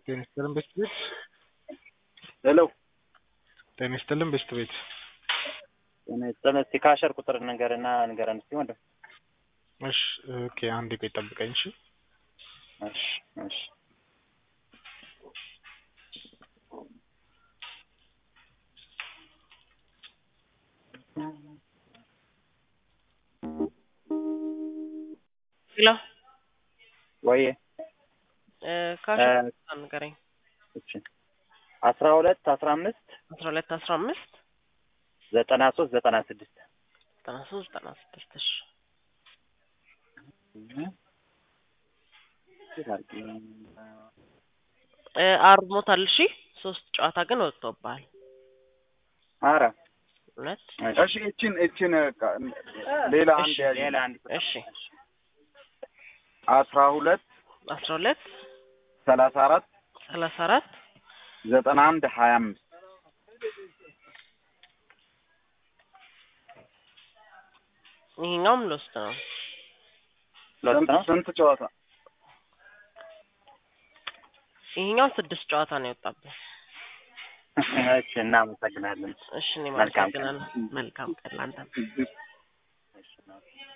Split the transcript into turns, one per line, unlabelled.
ጤና ይስጥልን ቤስት ቤት
ሄሎ
ጤና ይስጥልን ቤስት ቤት
ጤና ይስጥልን። እስቲ ካሸር ቁጥር ንገርና ንገረን እስቲ ወንድም።
እሺ ኦኬ አንዴ ቆይ ጠብቀኝ እሺ
እሺ እሺ
ሄሎ
ወይ
ካሸር ንገረኝ።
እሺ አስራ ሁለት አስራ አምስት
አስራ ሁለት አስራ አምስት
ዘጠና ሶስት ዘጠና ስድስት
ዘጠና ሶስት ዘጠና ስድስት እሺ እ አርሞታል። እሺ ሶስት ጨዋታ ግን ወጥቶብሃል።
አረ
እውነት
እሺ እችን እችን ሌላ አንድ
እሺ፣
ያዥ
ሌላ አንድ ቁጥር
እሺ
አስራ ሁለት
አስራ ሁለት
ሰላሳ አራት
ሰላሳ አራት
ዘጠና አንድ ሀያ አምስት
ይሄኛውም ሎስት ነው።
ሎት
ስንት
ነው።
ስንት ጨዋታ
ይሄኛው ስድስት ጨዋታ ነው የወጣብህ።
እሺ እናመሰግናለን።
እሺ እኔ
መልካም ቀን።
አመሰግናለሁ። መልካም ቀን ላንተ።
እሺ